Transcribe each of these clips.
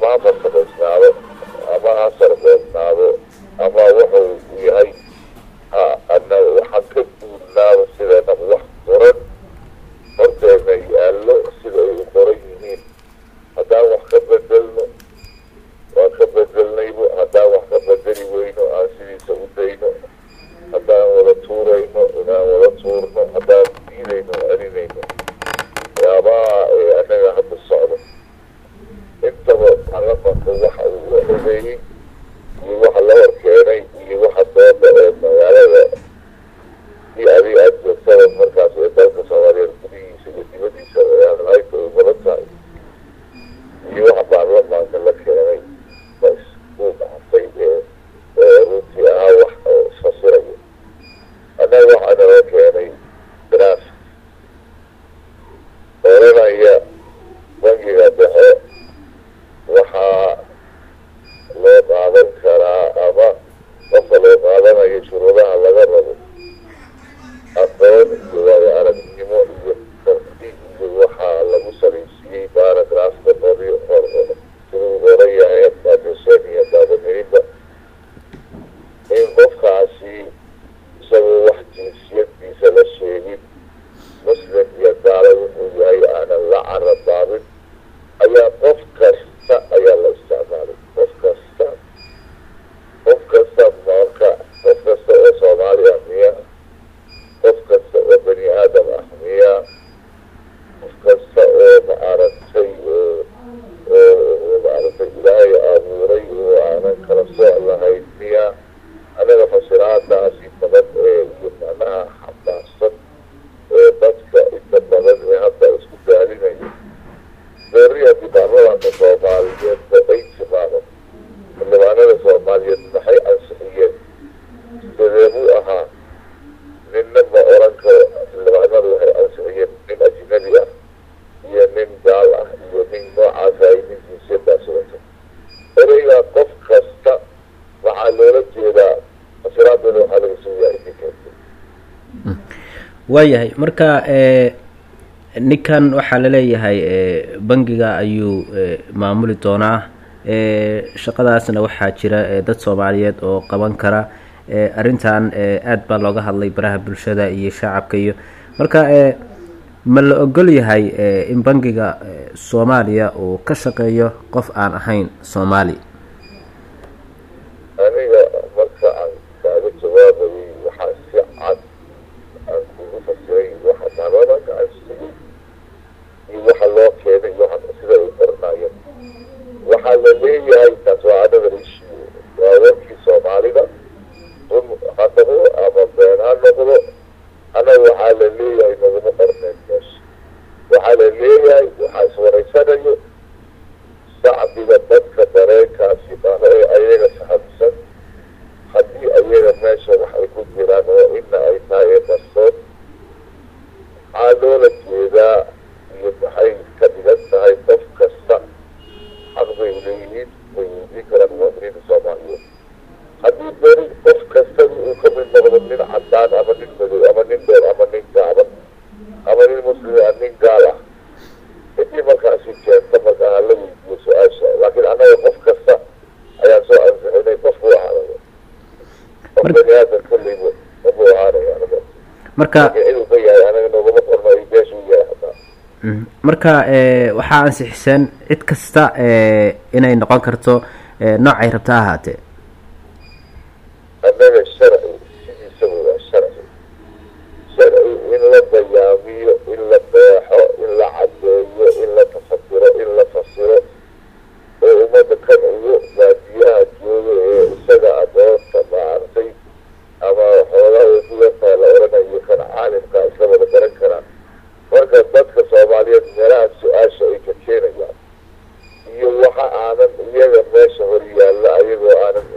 ama ha farsamaysnaado ama ha sarbeysnaado ama wuxuu yahay ha ana waxaan ka duulnaaba sideenaba wax qoran horteena yaallo sida ay u qoran yihiin haddaan wax ka bedelno waan ka bedelnaybo haddaan wax ka bedeli weyno aan sidiisa u dayno haddaan wada tuurayno inaan wada tuurno haddaan diidayno celinayno waxyaabaha ee anaga hadda socdo intaba baarlamanka waxa uu odeeyey iyo waxa la horkeenay iyo waxa dooda ee magaalada iyo adiga aada joogtada markaas ee dalka soomaaliyeed gudihiisa iyo dibadiisa ee hadalhayta ay badan tahay iyo waxa baarlamaanka la keenay ba isku dhactay ee ee runtii ahaa wax oo isfasirayo annaga waxaa nala keenay daraas oranaya bangiga dhexe waxaa loo qaadan karaa ama qofka loo qaadanayo shuruudaha laga rabo aqoon iyo waayo aragnimo iyo karti iyo waxaa lagu salaysiiyey baaragraafka qori siduu oran yahay baadhuseen iyo baadamirinba in qofkaasi isagoo wax jinsiyadiisa la sheegin muslim iyo gaalo wuxuu yahay aanan la carabaabin ayaa qof kasta ayaa la isticmaalay qof kasta qof kasta marka qof kasta oo soomaali ah miya qof kasta oo bani aadam ah miya qof kasta oo ma aragtay oo maaragtay ilaahay abuuray oo aanan kala sooc lahayn miya anaga fasiraadaasi badan ee iyo macnaha xambaarsan ee dadka inta badan ee hadda isku daalinayo beeri haddii baarlamaanka soomaaliyeed ba ay timaado xildhibaanada soomaaliyeed maxay ansixiyeen sideebuu ahaa ninna ma oran karo xildhibaanadu waxay ansixiyeen nin ajnabi ah iyo nin gaal ah iyo nin noocaas ay nin jinsiyadaas wato ereygaa qof kasta waxaa loola jeedaa fasiraadooda waxaa laga soo yahay ninkeenta waayahay marka ninkan waxaa laleeyahay bangiga ayuu maamuli doonaa shaqadaasna waxaa jira dad soomaaliyeed oo qaban kara arrintan aada baa looga hadlay baraha bulshada iyo shacabka iyo marka ma la ogol yahay in bangiga soomaaliya uu ka shaqeeyo qof aan ahayn soomaali aniga marka aan kaaga jawaabayay waxaa si cad aan kugu fasiray waxa baarlamaanka ansixiyey iyo waxa loo keenay iyo waxa sida ay qoranaayeen waxaa la leeyahay taas waa another issue waa warkii soomaalida run ha noqdo ama been ha noqdo anaga waxaa la leeyahay naguma qorneen meesha waxaa la leeyahay waxaa iswaraysanayo shacbiga dadka dareenkaasi qaba ee ayaga sahabsan haddii ayaga meesha wax ay ku jiraan oo ina ay tahay ee qarsoon maxaa loola jeedaa iyo maxay ka dhigan tahay qof kasta xaq bay leeyihiin way weydiin karaan muwaadiniinta soomaaliyeed haddii beri qof kastaba uu ka mid noqdo nin cadaan ama nin madow ama nin dheer ama nin gaaban ama nin muslim ah nin gaal ah intii markaasi keenta markaa hala weydiiyo su-aasha laakiin annaga qof kasta ayaan soo ansixinay qofku ahaanaya qof bani aadam kolleyba qofku ahaanaya anaga marka inuu ka yahay anaga noogama qornayo beeshuu yahay hataa marka waxaa ansixiseen cid kasta inay noqon karto noocay rabta ha ahaatee annaga sharci sidiisaba waa sharci sharci in la bayaamiyo in la beexo in la cadeeyo in la tafakiro in la fasiro oo ummadda kan ugu baadiyaha jooga ee isaga adoonta maartay ama xoogaa way ku yartahay la oranayo kan caalimka isla wada garan karaan marka dadka soomaaliyeed meelaha su-aasha ay ka keenayaan iyo waxa aanan iyaga meesha hor yaalla ayagoo aanan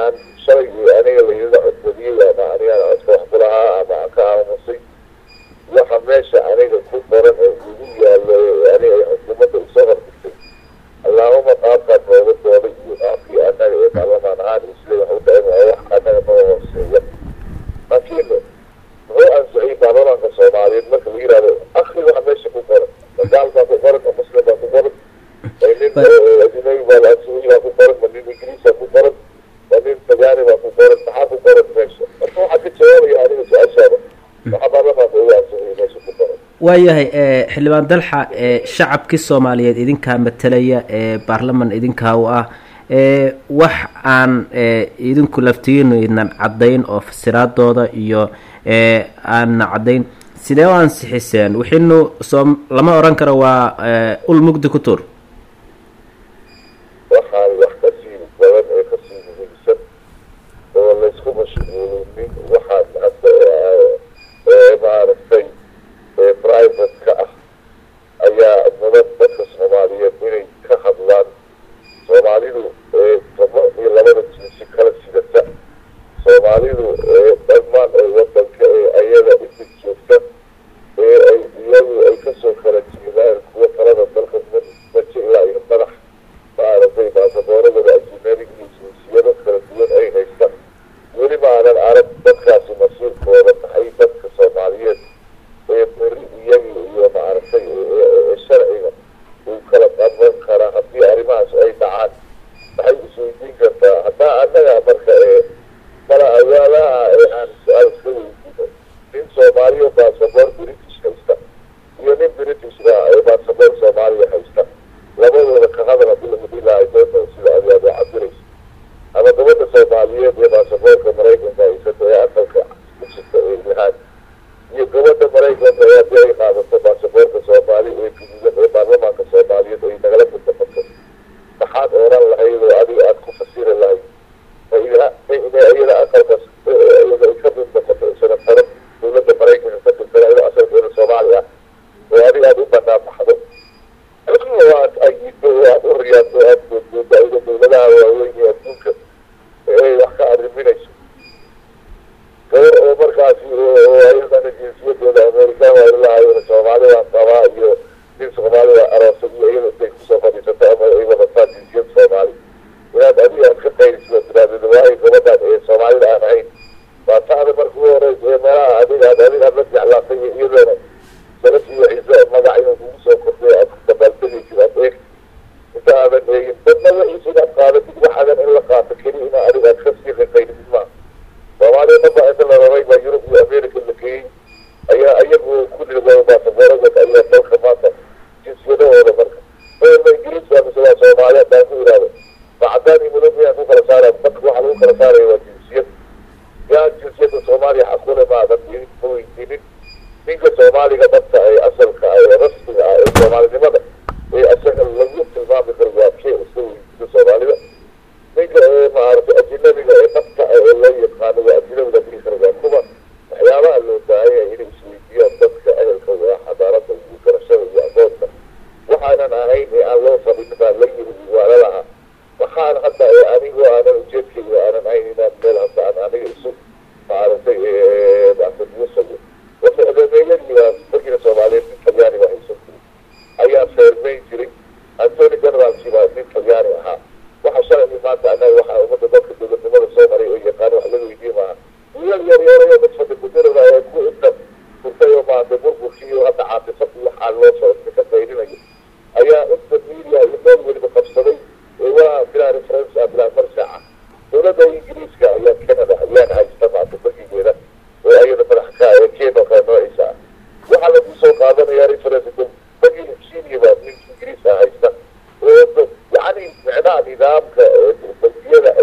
aan shalay aniga layidada codbadiyey ama anigaan codka wax ku lahaa ama aan ka aamusay waxa meesha aniga ku qoran ee igu yaalo aniga xukuumadda usoo hordhigtay allaahuma qaabkaan nooga dooday iyo qaabkii annaga ee baarlamaan ahaan isle wax u dhaen waa wax annaga noo hooseeya laakiin muxuu ansixiyey baarlamaanka soomaaliyeed marka la yihahdo akri waxa meesha ku qoran magaal baa ku qoran oo muslim baa ku qoran nin ajnabi baa la ansixiyey baa ku qoran ma nin ingiriisa ku qoran ma nin tagaani baa ku qoran maxaa ku qoran meesha marka waxaa ka jawaabaya aniga su-aashaada waxa baarlamaanka ugu ansixiyey meesha ku qoran waayahay xildhibaan dalxa shacabkii soomaaliyeed idinkaa matalaya ee baarlaman idinkaa u ah wax aan idinku laftigiinu idnan caddayn oo fasiraadooda iyo aanna caddayn sidee u ansixiseen wixiinu soo lama odhan karo waa ul mugdi ku tuur waxaan wax kasii badan ee kasii muhiimsan oo laysku mashquulinin waxaan hadda maaragtay private ka ah ayaa mudan dadka soomaaliyeed inay ka hadlaan soomaalidu toba iyo labada jinsi kala sidata soomaalidu dhammaan ee wadanka ee ayada inta joogta ee ay iyagu ay kasoo kala jeedaan kuwa talada dalka maje ilaa iyo madax maaragtay baasaboorada ajinabiga iyo jinsiyado kala duwan ay haystaan weli maanan arag dadkaasi masiirkooda maxay dadka soomaaliyeed ee beri iyaga iyo maaragtay sharciga uu kala qaban karaa haddii arrimahaas ay dhacaan maxay isweydiin kartaa haddaa annaga marka ee mala awaalaha ee aan su-aal iska weydiino nin soomaaliya baasaboor british haysta iyo nin britishka ee baasaboor soomaaliya haysta labadooda ka hadal hadii lagu dhilaahay doonta sida adiaad oo cabiraysa ama gabadha soomaaliyeed ee baasaboorka maraykanka haysata ee aqalka ku jirta ee ilahaan iyo gabadha maraykanka ee haddii ay qaadato baasaboorka soomaali ee guduudan ee baarlamaanka soomaaliyeed ay nagala mudnaqato maxaad oran lahayd oo adiga aada ku fasiri lahayd iyada aqalkas iyada ay ka mudnaqato isana taro dawladda maraykanka ka tirtana iyadoo asalkeeda soomaali ah oo adiga aada u banaan baxdo oo aad ayido oo aada u riyaado o aada goodgoodo ayada dawladaha waaweyn ee adduunka ee wax ka arriminayso gabar oo markaasi oo ayadana jinsiyadooda amerikaan waa ilahaayona soomaali baan qabaa iyo nin soomaali baa aroosay iyo iyada intay kusoo fadhiisato ama ay wadataa jinsiyad soomaali inaad adiga aad ka qayrisoo tiraahdeed waayo gabadhaan ee soomaalida aan ahayn waa taada marka u horeysa ee meelaha adiga ad adiga aad la jeclaatay iyo iyadoona salaf iyo ciise magac inuu kugu soo kordhay aad dabaaldegaysid aad eegtid inta aadan eegin dadna waxiisa inaad qaadatid waxaadan in la qaato keliya ina adiga aad kasii qaqayritid maaha soomaaliya dhanba inta la rabay baa yurub iyo america la geeyey ayaa iyagu kulli baasaboorada ayaa dalka maanta jinsiyadahooda marka ma ingiriis baa mise waa soomaali haddaan ku ihahdo macadaan iyo mudo miyaan ku kala saara dadka waxa lagu kala saaraya waa jinsiyad yaa jinsiyadda soomaaliya xaqule maadan idin ma weydiinin ninka soomaaliga dhabta ee asalka ee rasmiga ah ee soomaalinimada ee asaga lagu tilmaami karo waa kee iska weydiida soomaalida ninka ee maaragtay ajinabiga ee dhabta ee loo yaqaano waa ajinabiga dhigi kara waa kuwa waxyaabaha loo baahanya inay isweydiiyaan dadka ehelka waa xadaarada iyo garashada iyo aqoonta waxaanan ahayn ee aan loo fadhin baa la yiri waa lalahaa waxaan hadda ee anigu aanan ujeedkayga aanan ahayn inaan meel hadda aan aniga isu maaragtay basadiyasayo waxdameeyadiibaas dalkiina soomaaliyeed nin talyaani baa haysan jiray ayaa feermeyn jiray antony generalki baa nin talyaani ahaa waxa sharci maanta annaga waxaa ummadda dadka dowladnimada soo maray oo yaqaan wax laga weydiye maaha wiilal yar yarayo dad fadikudirada ee ku inta furtay oo maanta burburkii hadda caatifad iyo waxaa loo socodka ka qayrinayo ayaa inta media iyo meel weliba qabsaday waa bilaa reference ah bilaa marjaca dowladda ingiriiska ayaa canada ayaan haysta maanta bangigeeda oo ayada madax ka ee keno kale noociisa ah waxaa lagu soo qaadanaya reference bangiga kenya baa nin ingiriis ah haysta oo yacni micnaha nidaamka bangiyada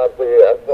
maaragtay